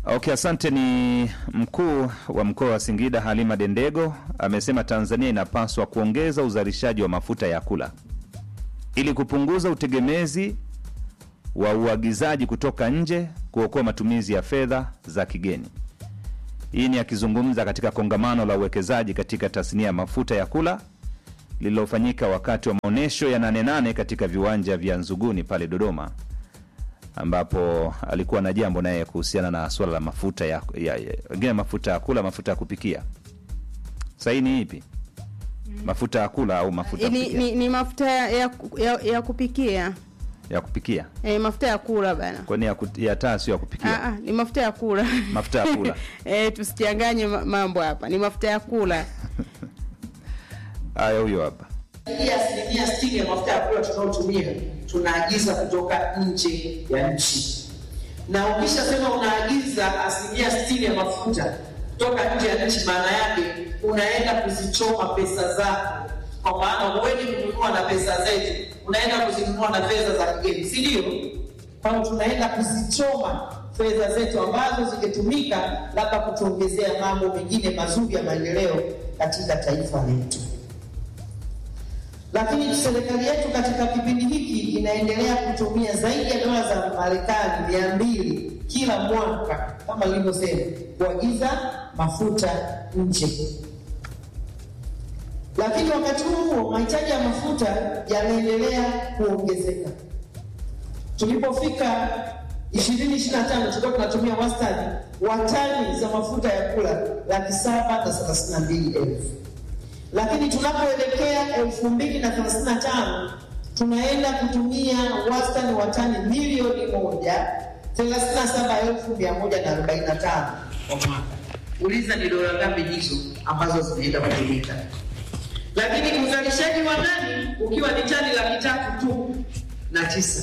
Okay, asante. Ni mkuu wa mkoa wa Singida Halima Dendego amesema Tanzania inapaswa kuongeza uzalishaji wa mafuta ya kula ili kupunguza utegemezi wa uagizaji kutoka nje, kuokoa matumizi ya fedha za kigeni. Hii ni akizungumza katika kongamano la uwekezaji katika tasnia ya mafuta ya kula lililofanyika wakati wa maonyesho ya Nane Nane katika viwanja vya Nzuguni pale Dodoma, ambapo alikuwa na jambo naye kuhusiana na swala la mafuta ya, ya, ya, wengine mafuta ya kula, mafuta ya kupikia. Sahi ni ipi? Mafuta ya kula au mafuta ya ni, kupikia? ni, ni mafuta ya, ya, ya, ya kupikia ya kupikia e, mafuta ya kula bana. kwani ya, ku- ya taa sio ya kupikia Ah, ah, ni mafuta ya kula mafuta ya kula e, tusichanganye ma- mambo hapa, ni mafuta ya kula. haya huyo hapa Zaidi ya asilimia sitini ya mafuta ya kula tunayotumia tunaagiza kutoka nje ya nchi, na ukishasema unaagiza asilimia sitini ya mafuta kutoka nje ya nchi, maana yake unaenda kuzichoma pesa zako, kwa maana huendi kununua na pesa zetu, unaenda kuzinunua na fedha za kigeni, si ndio? Kwa hiyo tunaenda kuzichoma fedha zetu ambazo zingetumika labda kutuongezea mambo mengine mazuri ya maendeleo katika taifa letu lakini serikali yetu katika kipindi hiki inaendelea kutumia zaidi ya dola za Marekani mia mbili kila mwaka kama ilivyosema kuagiza mafuta nje. Lakini wakati huo huo mahitaji ya mafuta yanaendelea kuongezeka. Tulipofika 2025 tulikuwa tunatumia wastani wa tani za mafuta ya kula laki saba na thelathini na mbili elfu lakini tunapoelekea elfu mbili na thelathini na tano tunaenda kutumia wastani wa tani milioni moja thelathini na saba elfu mia moja na arobaini na tano kwa mwaka. Uliza ni dola ngapi hizo ambazo zinaenda kutumika, lakini uzalishaji wa ndani ukiwa ni tani laki tatu tu na tisa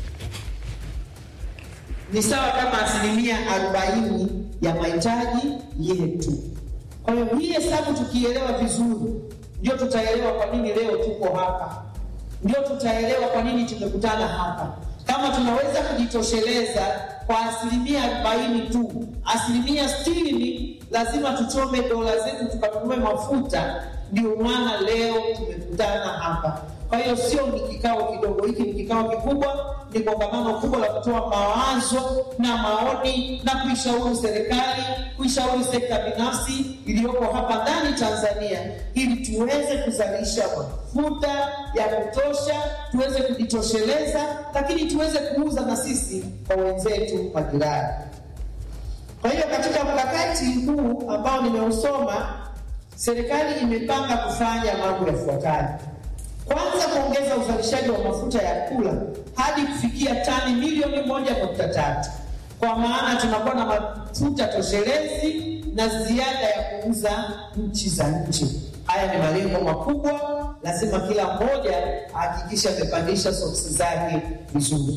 ni sawa kama asilimia arobaini ya mahitaji yetu. Kwa hiyo hii hesabu tukielewa vizuri, ndio tutaelewa kwa nini leo tuko hapa, ndio tutaelewa kwa nini tumekutana hapa. Kama tunaweza kujitosheleza kwa asilimia arobaini tu, asilimia sitini lazima tuchome dola zetu tukanunue mafuta. Ndio maana leo tumekutana hapa. Kwa hiyo sio ni kikao kidogo, hiki ni kikao kikubwa, ni kongamano kubwa la kutoa mawazo na maoni na kuishauri serikali, kuishauri sekta binafsi iliyoko hapa ndani Tanzania, ili tuweze kuzalisha mafuta ya kutosha, tuweze kujitosheleza, lakini tuweze kuuza na sisi kwa wenzetu majirani. Kwa hiyo katika mkakati huu ambao nimeusoma, serikali imepanga kufanya mambo yafuatayo. Kwanza, kuongeza uzalishaji wa mafuta ya kula hadi kufikia tani milioni moja nukta tatu kwa maana tunakuwa na mafuta toshelezi na ziada ya kuuza nchi za nje. Haya ni malengo makubwa, lazima kila mmoja ahakikishe amepandisha soksi zake vizuri.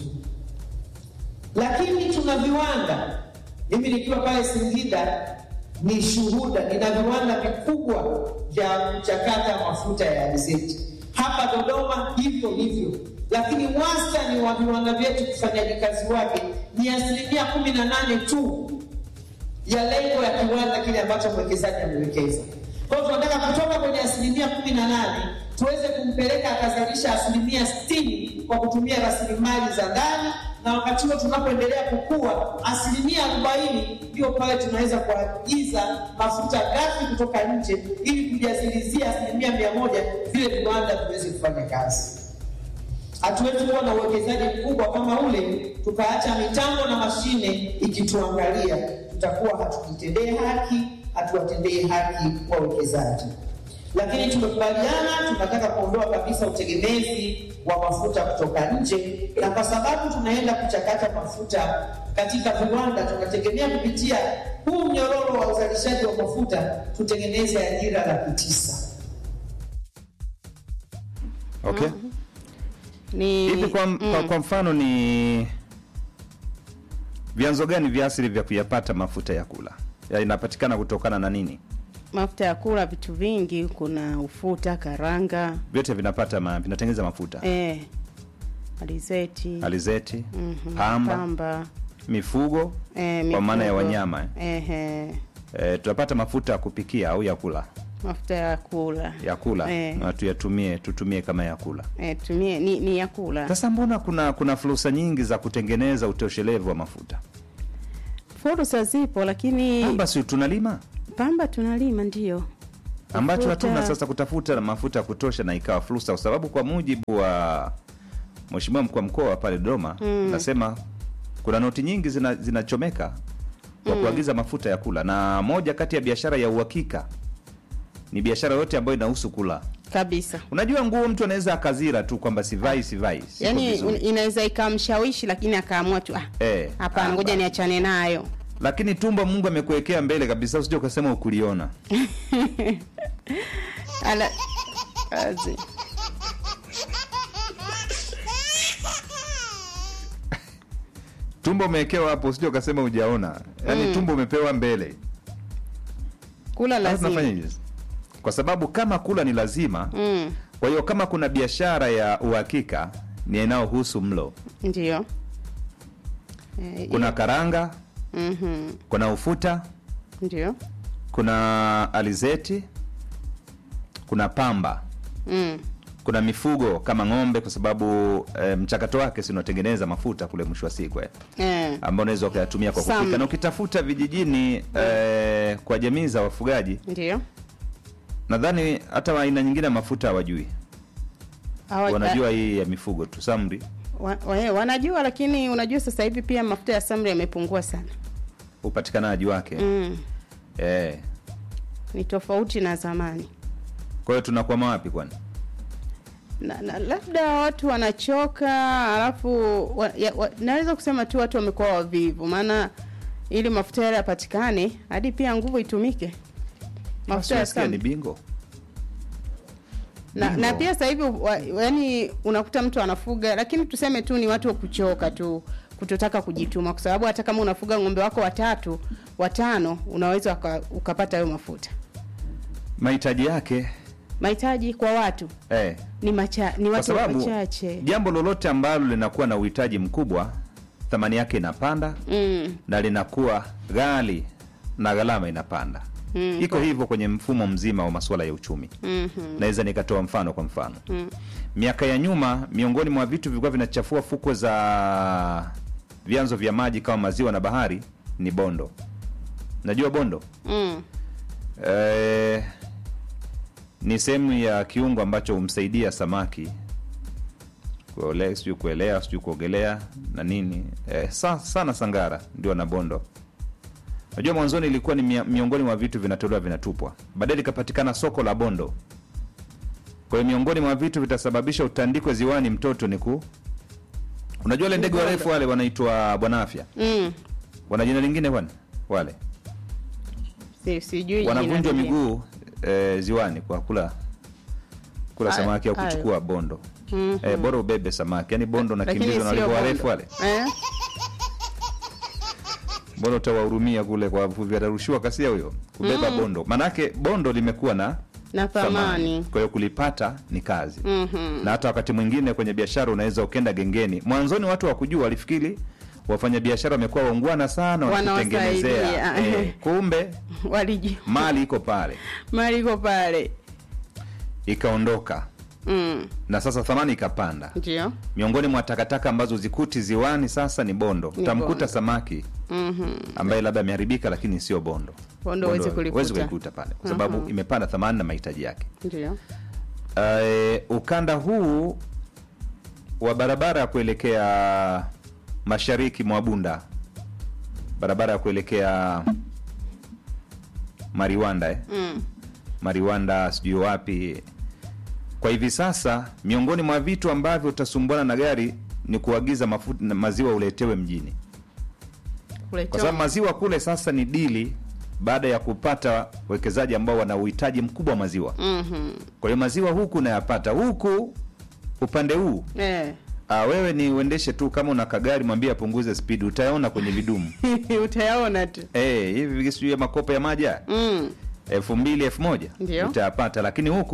Lakini tuna viwanda, mimi nikiwa pale Singida ni shuhuda, nina viwanda vikubwa vya kuchakata mafuta ya alizeti hapa Dodoma hivyo hivyo, lakini wastani wa viwanda vyetu kufanyaji kazi wake ni asilimia kumi na nane tu ya lengo ya kiwanda kile ambacho mwekezaji amewekeza. Kwa hiyo tunataka kutoka kwenye asilimia kumi na nane tuweze kumpeleka akazalisha asilimia sitini kwa kutumia rasilimali za ndani, na wakati huo tunapoendelea kukua, asilimia arobaini ndio pale tunaweza kuagiza mafuta ghafi kutoka nje ili kujazilizia asilimia mia moja vile viwanda viweze kufanya kazi. Hatuwezi kuwa na uwekezaji mkubwa kama ule tukaacha mitambo na mashine ikituangalia, tutakuwa hatujitendee haki, hatuwatendee haki wawekezaji. Lakini tumekubaliana tunataka kuondoa kabisa utegemezi wa mafuta kutoka nje, na kwa sababu tunaenda kuchakata mafuta katika viwanda, tunategemea kupitia huu mnyororo wa uzalishaji wa mafuta tutengeneze ajira laki tisa. okay Ni hivi kwa, kwa, kwa mfano ni vyanzo gani vya asili vya kuyapata mafuta ya kula yanapatikana kutokana na nini mafuta ya kula, vitu vingi, kuna ufuta, karanga, vyote vinapata ma, vinatengeneza mafuta eh, alizeti, alizeti mhm, pamba pamba mifugo eh, kwa maana ya mifugo. wanyama eh. Ehe, Eh, tutapata mafuta ya kupikia au ya kula mafuta ya kula ya kula Eh. na tuyatumie tutumie kama ya kula eh, tumie ni, ni ya kula. sasa mbona kuna kuna fursa nyingi za kutengeneza utoshelevu wa mafuta Fursa zipo, lakini pamba si tunalima pamba tunalima ndio ambacho Mafuta- hatuna sasa kutafuta na mafuta ya kutosha na ikawa fursa kwa sababu kwa mujibu wa mheshimiwa mkuu wa mkoa pale Dodoma Mm. nasema kuna noti nyingi zina- zinachomeka kwa kuagiza mafuta ya kula na moja kati ya biashara ya uhakika ni biashara yote ambayo inahusu kula kabisa. unajua nguo mtu anaweza akazira tu kwamba sivai sivai siko Yaani vizuri. inaweza ikamshawishi, lakini akaamua tu ah, eh, hapana, ah, ngoja ba- niachane nayo. lakini tumbo Mungu amekuwekea mbele kabisa usije ukasema ukuliona Ala, kazi. tumbo umewekewa hapo usije ukasema hujaona yaani tumbo umepewa mbele Kula Sasa lazima. tunafanyaje sasa? kwa sababu kama kula ni lazima Mm, kwa hiyo kama kuna biashara ya uhakika ni inayohusu mlo ndio. Eh, kuna karanga mhm, kuna ufuta ndio. kuna alizeti kuna pamba Mm, kuna mifugo kama ng'ombe kwa sababu e, mchakato wake si unatengeneza mafuta kule mwisho wa siku eh, eh, ambao unaweza ukayatumia kwa Sam. kupika na ukitafuta vijijini e, kwa jamii za wafugaji ndio. nadhani hata aina nyingine ya mafuta hawajui Hawa- wanajua hii ya mifugo tu samri wa, wa, eh, wanajua, lakini unajua sasa hivi pia mafuta ya samri yamepungua sana. upatikanaji wake Mm, eh. ni tofauti na zamani. kwa hiyo tunakwama wapi kwani na, na, labda watu wanachoka alafu wa, ya, wa, naweza kusema tu watu wamekuwa wavivu maana ili mafuta yale yapatikane hadi pia nguvu itumike mafuta ya Unasikia ni samli. bingo na, bingo. na pia sasa hivi wa- yani unakuta mtu anafuga lakini tuseme tu ni watu wa kuchoka tu kutotaka kujituma kwa sababu hata kama unafuga ng'ombe wako watatu watano unaweza uka, ukapata hayo mafuta mahitaji yake mahitaji kwa watu eh. ni macha, ni kwa watu sababu wachache jambo lolote ambalo linakuwa na uhitaji mkubwa thamani yake inapanda mm, na linakuwa ghali na gharama inapanda Mm, iko hivyo kwenye mfumo mzima wa masuala ya uchumi mhm, naweza nikatoa mfano kwa mfano mm. miaka ya nyuma miongoni mwa vitu vilikuwa vinachafua fukwe za vyanzo vya maji kama maziwa na bahari ni bondo najua bondo Mm. Eh, ni sehemu ya kiungo ambacho humsaidia samaki kuole- sijui kuelea sijui kuogelea na nini eh, sa, sana sangara ndio na bondo najua mwanzoni ilikuwa ni mia- miongoni mwa vitu vinatolewa vinatupwa baadaye likapatikana soko la bondo kwa hiyo miongoni mwa vitu vitasababisha utandikwe ziwani mtoto ni ku unajua wale ndege Bondo. warefu wale wanaitwa bwana afya Mm. wana jina lingine kwani wale Si, sijui jina wanavunjwa lingine. miguu eh, ziwani kwa kula kula Aya, samaki au aya. kuchukua bondo Mhm. eh, bora ubebe samaki yani bondo Lakini nakimbizwa na sio walivyo bondo. warefu wale Eh? bora utawahurumia kule kwa wavuvi atarushiwa kasia huyo kubeba bondo manake bondo limekuwa na na thamani kwa hiyo kulipata ni kazi Mhm. na hata wakati mwingine kwenye biashara unaweza ukenda gengeni mwanzoni watu wakujua walifikiri wafanya biashara wamekuwa waungwana sana wakitengenezea Wanawasaidia. eh, kumbe waliji mali iko pale mali iko pale ikaondoka mm. na sasa thamani ikapanda ndio miongoni mwa takataka ambazo zikuti ziwani sasa ni bondo Ni utamkuta bondo. samaki Mhm. ambaye labda ameharibika lakini sio bondo Bondo huwezi kulikuta. huwezi kulikuta pale kwa sababu Mhm. imepanda thamani na mahitaji yake ndio uh, ukanda huu wa barabara ya kuelekea mashariki mwa bunda barabara ya kuelekea mariwanda eh? mm. mariwanda sijui wapi kwa hivi sasa miongoni mwa vitu ambavyo utasumbuana na gari ni kuagiza mafuta na maziwa uletewe mjini kwa sababu maziwa kule sasa ni dili baada ya kupata wekezaji ambao wana uhitaji mkubwa wa maziwa Mhm. kwa hiyo maziwa huku unayapata huku upande huu Eh. ah, wewe ni uendeshe tu kama una kagari mwambie apunguze spidi utayaona kwenye vidumu utayaona tu Eh, hivi sijui ya makopo ya maji haya mm. elfu mbili elfu moja Ndio. utayapata lakini huku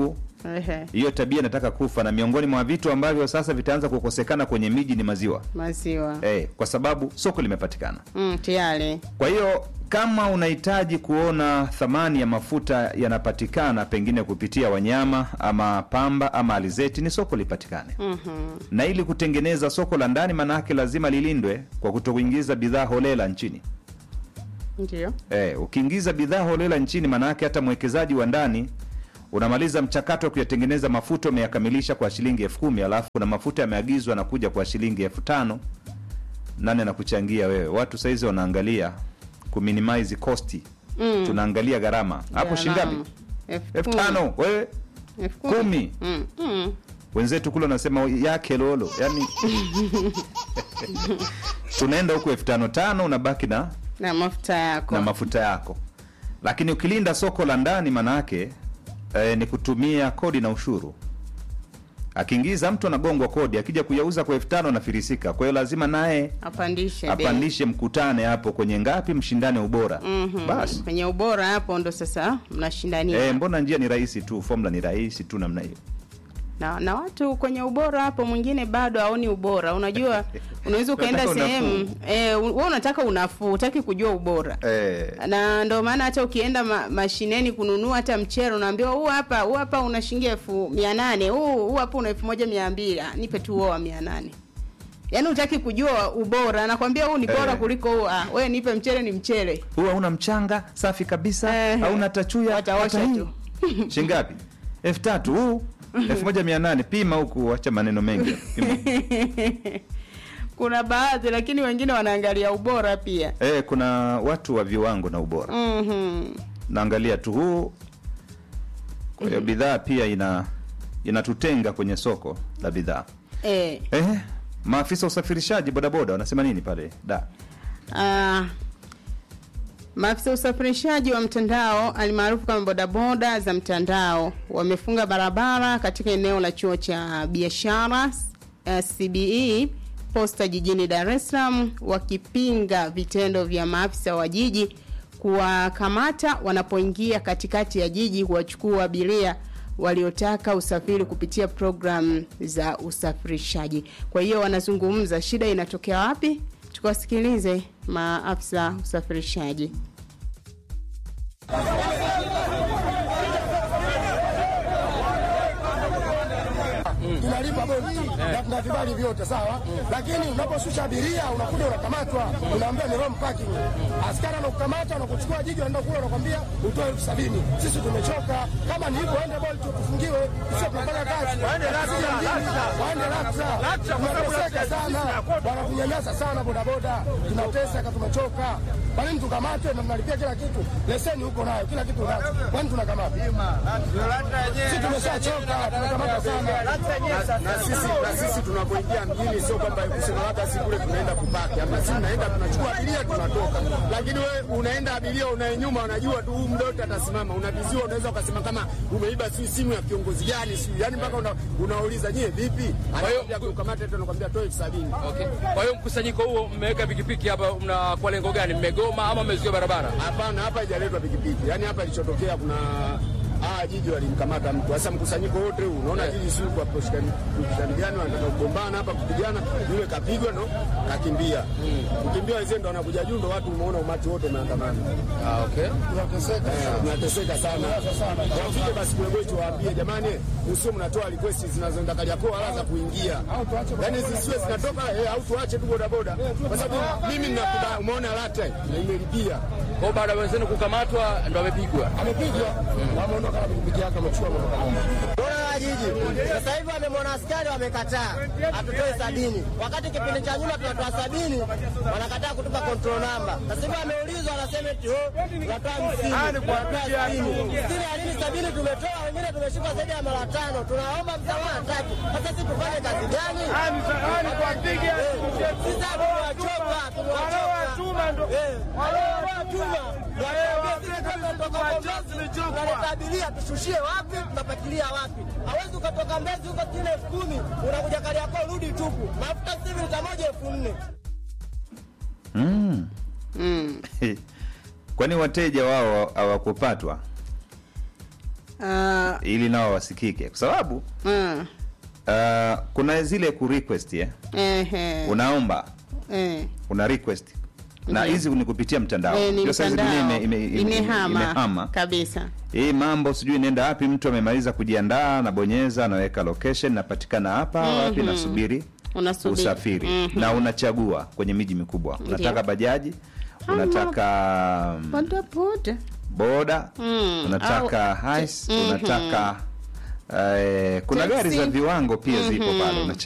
Ehe, hiyo tabia inataka kufa na miongoni mwa vitu ambavyo sasa vitaanza kukosekana kwenye miji ni maziwa maziwa eh, kwa sababu soko limepatikana mm, tayari kwa hiyo kama unahitaji kuona thamani ya mafuta yanapatikana pengine kupitia wanyama ama pamba ama alizeti ni soko lipatikane Mhm. na ili kutengeneza soko la ndani maanayake lazima lilindwe kwa kutokuingiza bidhaa holela nchini ndio Eh, ukiingiza bidhaa holela nchini maanayake hata mwekezaji wa ndani unamaliza mchakato wa kuyatengeneza mafuta umeyakamilisha kwa shilingi elfu kumi alafu na mafuta yameagizwa na kuja kwa shilingi elfu tano nani anakuchangia wewe watu saizi wanaangalia kuminimize costi Mm. tunaangalia gharama hapo Gharama. shingapi Elfu elfu kumi. tano wewe Elfu kumi Mm, mm. wenzetu kule wanasema yake lolo yani tunaenda huku elfu tano tano unabaki na na mafuta yako na mafuta yako lakini ukilinda soko la ndani maanaake eh, ni kutumia kodi na ushuru akiingiza mtu anagongwa kodi akija kuyauza kwa elfu tano anafirisika kwa hiyo lazima naye apandishe bei. apandishe mkutane hapo kwenye ngapi mshindane ubora Mhm. basi kwenye ubora hapo ndo sasa mnashindania eh, mbona njia ni rahisi tu formula ni rahisi tu namna hiyo na, na watu kwenye ubora hapo mwingine bado haoni ubora unajua unaweza ukaenda Unataka sehemu eh, wewe unataka unafuu utaki kujua ubora eh, na ndo maana hata ukienda ma, mashineni kununua hata mchele unaambiwa huu hapa huu hapa una shilingi elfu mia nane huu huu hapa una elfu moja mia mbili Ah, nipe tu huo wa mia nane yaani utaki kujua ubora nakwambia huu ni bora Eh. kuliko huu ah, we nipe mchele ni mchele huwa hauna mchanga safi kabisa Eh, hauna tachuya wataosha hata hii. tu. shingapi elfu tatu huu elfu moja mia nane pima huku wacha maneno mengi pima. kuna baadhi lakini wengine wanaangalia ubora pia Eh, kuna watu wa viwango na ubora Mhm. naangalia tu huu kwa hiyo bidhaa pia ina inatutenga kwenye soko la bidhaa eh. eh, maafisa usafirishaji bodaboda wanasema nini pale da Ah, maafisa usafirishaji wa mtandao alimaarufu kama bodaboda za mtandao wamefunga barabara katika eneo la chuo cha biashara uh, CBE posta jijini Dar es Salaam wakipinga vitendo vya maafisa wa jiji kuwakamata wanapoingia katikati ya jiji kuwachukua abiria waliotaka usafiri kupitia programu za usafirishaji. Kwa hiyo wanazungumza shida inatokea wapi? Tukawasikilize maafisa usafirishaji. tunalipa bodi na tuna vibali vyote sawa, lakini unaposhusha abiria unakuja unakamatwa, unaambia ni wrong parking. Askari anakukamata anakuchukua jiji, anaenda kule, anakwambia utoe elfu sabini. Sisi tumechoka, kama ni hivyo waende bodi tufungiwe, sio tunafanya kazi, waende LATRA. Tunateseka sana, wanatunyanyasa sana bodaboda, tunateseka, tumechoka. Kwa nini tukamatwe na mnalipia kila kitu? Leseni huko nayo, kila kitu nacho, kwani tunakamata? Sisi tumeshachoka, tunakamata sana. na sisi na sisi tunapoingia mjini sio kwamba kusema labda si kule tunaenda kupaki hapa, sisi tunaenda tunachukua abiria tunatoka. Lakini we unaenda abiria unaye nyuma, unajua tu huyu muda wote atasimama, unaviziwa, unaweza ukasema kama umeiba si simu ya kiongozi gani, si yani mpaka una, unauliza nyie vipi, anakwambia kukamata tena, anakwambia toa elfu sabini. Okay. Kwa hiyo mkusanyiko huo mmeweka pikipiki hapa, mna kwa lengo gani? Mmegoma ama mmezuia barabara? Hapana, hapa haijaletwa pikipiki, yani hapa ilichotokea kuna Ah, jiji walimkamata mtu. Sasa mkusanyiko wote huu unaona jiji si kwa kushikani gani wanataka kugombana hapa kupigana, yule kapigwa ndo kakimbia. Kukimbia wenzao ndo wanakuja juu ndo watu umeona umati wote umeandamana. Ah, okay. Tunateseka Eh, Tunateseka sana. Wafike basi kule kwetu waambie jamani, usio mnatoa request zinazoenda Kariakoo wala za kuingia. Yaani zisiwe zinatoka eh, au tuache tu bodaboda. Kwa sababu mimi ninakubali umeona lata na imelipia. Kwa hiyo baada ya wenzenu kukamatwa ndo amepigwa. amepigwa, wameondoka na pikipiki yake, amechukua Bora wa jiji sasa hivi wamemwona askari wamekataa, hatutoe sabini, wakati kipindi cha nyuma tunatoa sabini, wanakataa kutupa control number. Sasa hivi wameulizwa, wanasema eti oh, tunatoa hamsini, tunatoa sitini. Sitini ya nini? Sabini tumetoa, wengine tumeshika zaidi ya mara tano. Tunaomba msamaha tatu. Sasa sisi tufanye kazi gani? Eh, Sisi hapo tumewachoka, tumewachoka. Eh, waliowatuma tunaleta abiria tushushie wapi, tunapakilia wapi? Hawezi ukatoka Mbezi huko chini elfu kumi unakuja Kariakoo rudi tupu, mafuta sasa hivi lita moja elfu nne mm. Mm. kwani wateja wao hawakupatwa Ah, ili nao wasikike kwa sababu mm, uh, kuna zile ku request eh? ehe, unaomba eh, una request na Ndiyo. hizi ni kupitia mtandao eh, ni Ndio sasa hizi dunia mtandao ime- ime- ime- imehama imehama kabisa. hii mambo sijui inaenda wapi mtu amemaliza kujiandaa anabonyeza anaweka location napatikana hapa wapi nasubiri Unasubiri. usafiri Mhm. na unachagua kwenye miji mikubwa unataka bajaji unataka mm, Boda boda. boda Mm, unataka au- hais Mhm. unataka eh, kuna gari za Taxi. viwango pia zipo pale